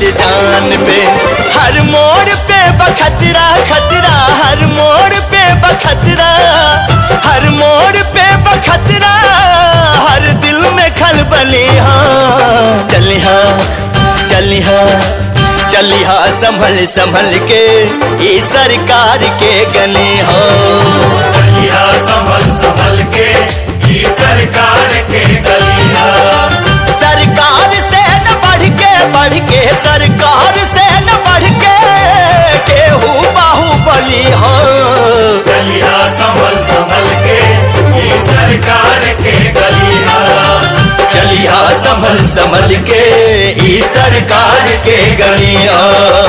जान पे हर मोड़ पे बखतरा खतरा हर मोड़ पे बखतरा हर मोड़ पे बखतरा हर दिल में खलबली हाँ चली हाँ चली हाँ चली हाँ संभल संभल के ये सरकार के गली हो चलिया संभल संभल के ई सरकार के गलिया सरकार से न बढ़ के बढ़ के सरकार से न बढ़ के केहू बाहुबली हो चलिया संभल संभल के ई सरकार के गलिया चलिया संभल संभल के ई सरकार के गलिया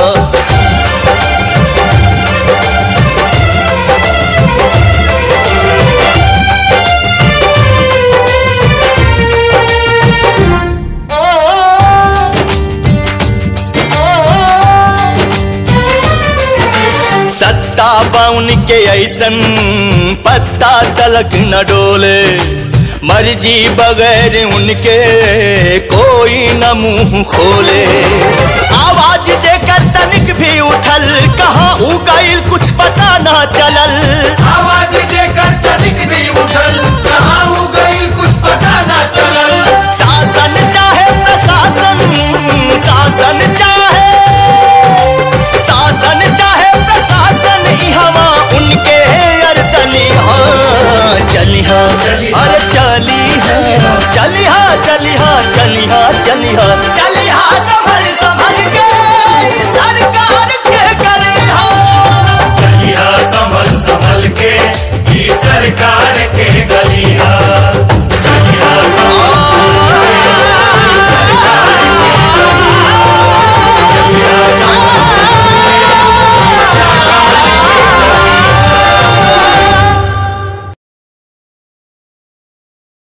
सत्ता बाउन के ऐसन पत्ता तलक न डोले मर्जी बगैर उनके कोई न मुंह खोले आवाज जेकर तनिक भी उठल कहाँ उ गईल कुछ पता ना चलल आवाज जेकर तनिक भी उठल कहाँ हो गई कुछ पता ना चलल शासन चाहे प्रशासन शासन चाहे शासन चाहे प्रशासन इहवा उनके अरदली हाँ चली हाँ अरे चली हाँ चली हाँ चली हाँ चली हाँ चली हाँ चली